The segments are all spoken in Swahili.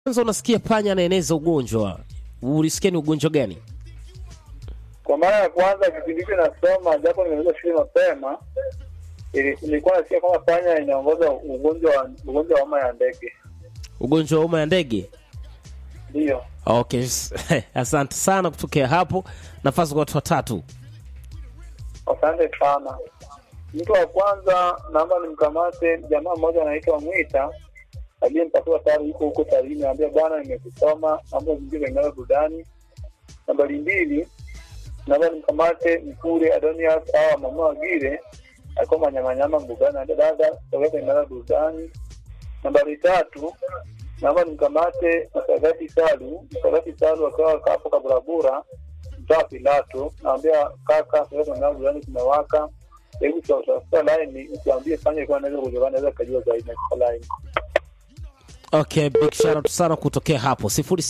kwanza unasikia panya anaeneza ugonjwa, ulisikia ni ugonjwa gani? Kwa mara ya kwanza kipindi hicho nasoma, japo nimeweza shule mapema, ili- nilikuwa nasikia kwamba panya inaongoza ugonjwa wa ugonjwa wa homa ya ndege. Ugonjwa wa homa ya ndege. Ndio, Okay, s- asante sana kutokea hapo. Nafasi kwa watu watatu. asante sana. Mtu wa kwanza naomba nimkamate jamaa mmoja anaitwa Mwita aliyempatiwa tayari yuko huko Tarime, ambia bwana, nimekusoma naomba zingie Ngara burudani. Nambari mbili naomba nimkamate Mkure Adonias au mama Wagire alikuwa manyamanyama mbugani, ambia dada tokea Ngara burudani. Nambari tatu naomba nimkamate Msagati Salu, Msagati Salu akawa kapo kaburabura mtaa Pilato, naambia kaka, tokea Ngara burudani kumewaka hebu tafuta laini usiambie fanya ilikuwa naweza kujua naweza kujua zaidi na kwa laini Okay, big shout out sana kutokea hapo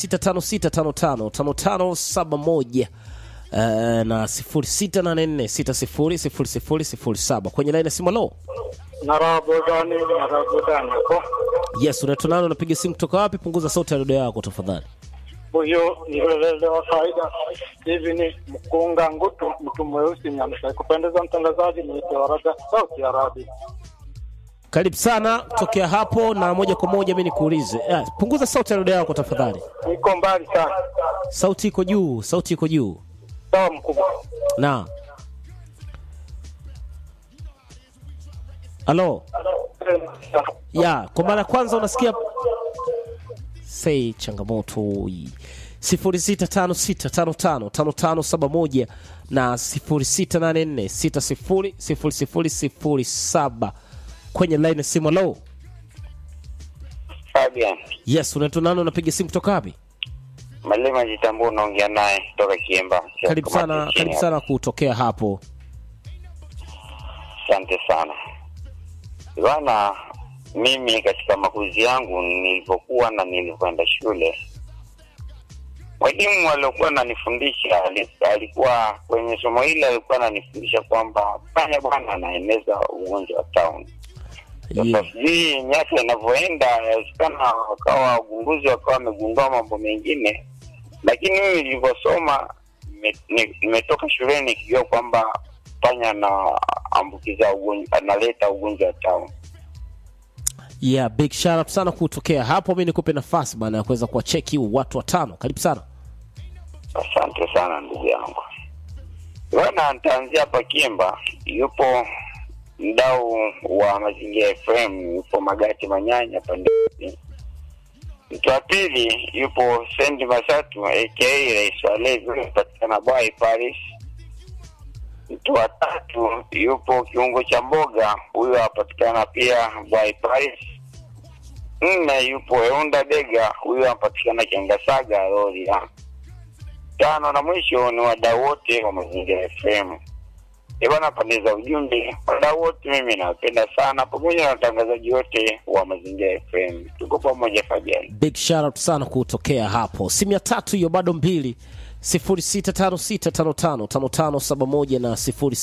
0656555571 uh, na 0684600007 kwenye line ya simu. Lo, narabodani narabodani ko yes, unaitwa nani? Unapiga simu kutoka wapi? Punguza sauti ya redio yako tafadhali. huyo ni welele wa faida hivi ni mkunga ngutu mtu mweusi nyamsha kupendeza mtangazaji ni waraga sauti ya radi Karibu sana kutokea hapo, na moja kwa moja mimi nikuulize, eh, punguza sauti ya redio yako tafadhali. iko mbali sana Sauti iko juu, sauti iko juu. sawa mkubwa Na halo ya kwa mara ya kwanza unasikia sei changamoto hii 0656555571 na 0684600007 kwenye line ya simu. Halo, Fabian yes, unaitwa nani? Unapiga simu kutoka wapi? Malima Jitambua, unaongea naye kutoka Kiemba. Karibu sana, karibu sana kutokea hapo. Asante sana bwana. Mimi katika makuzi yangu nilipokuwa na nilivyoenda shule, mwalimu aliokuwa ananifundisha ali- alikuwa kwenye somo hili alikuwa ananifundisha kwamba panya bwana anaeneza ugonjwa wa town. Sasa Yeah. sijui miaka inavyoenda, yawezekana wakawa wagunguzi wakawa wamegundua mambo mengine, lakini mimi nilivyosoma nime- ni- nimetoka shuleni nikijua kwamba panya anaambukiza ugonjwa, analeta ugonjwa wa town. Yeah, big shout out sana kutokea hapo. Mimi nikupe nafasi bana ya kuweza kuwacheki watu watano. Karibu sana. Asante sana ndugu yangu. Bwana, nitaanzia hapa Kiemba. Yupo mdau wa Mazingira FM, yupo Magati Manyanya pande hizi. Mtu wa pili yupo Sendi Masatu aka Rais wa Levi, patikana Bwai Paris. Mtu wa tatu yupo kiungo cha mboga, huyo apatikana pia Bwai Paris. Nne yupo Eunda Dega, huyo anapatikana Kengasaga Rorya tano na mwisho ni wadau wote wa Mazingira FM. E bwana, pande za ujumbe, wadau wote mimi nawapenda sana, pamoja na watangazaji wote wa Mazingira FM. Tuko pamoja Fabian. Big shout out sana kutokea hapo. Simu ya tatu hiyo bado mbili 0656555571 na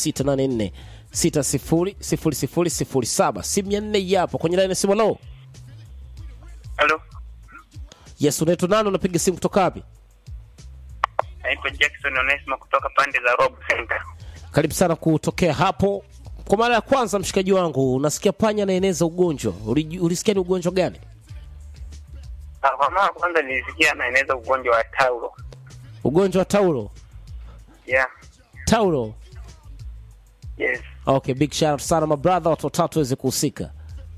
0684600007. Simu ya nne hii hapo kwenye line ya simu. Hello. Halo, Yes, unaitwa nani? Unapiga simu kutoka wapi? naitwa Jackson Onesmo kutoka pande za Rob Center. Karibu sana kutokea hapo. Kwa mara ya kwanza, mshikaji wangu, unasikia panya anaeneza ugonjwa. Uliji- Ulisikia ni ugonjwa gani? Ah, Kwa mara kwanza nilisikia anaeneza ugonjwa wa taulo. Ugonjwa wa taulo. Yeah, Taulo. yes. Okay, big shout out sana my brother, watu watatu waweze kuhusika.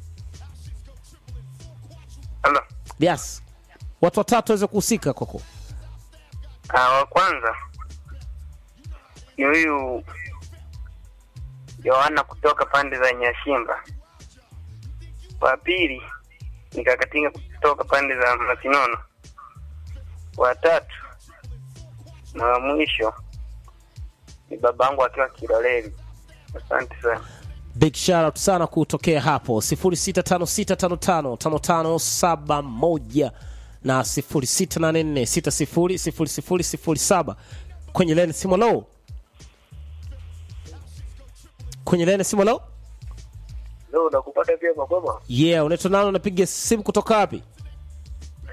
Halo. Yes. Watu watatu waweze kuhusika kwako. Ah, wa kwanza ni huyu Yohana kutoka pande za Nyashimba. Wa pili ni Kakatinga kutoka pande za Masinono. Wa tatu na wa mwisho ni babangu akiwa Kiloleli. Asante sana. Big shout out sana kutokea hapo 0656555571 na 0684600007 kwenye leni simu low. Kwenye leni simu low. leo nakupata pia makwema Yeah, unaitwa nani? Unapiga simu kutoka wapi?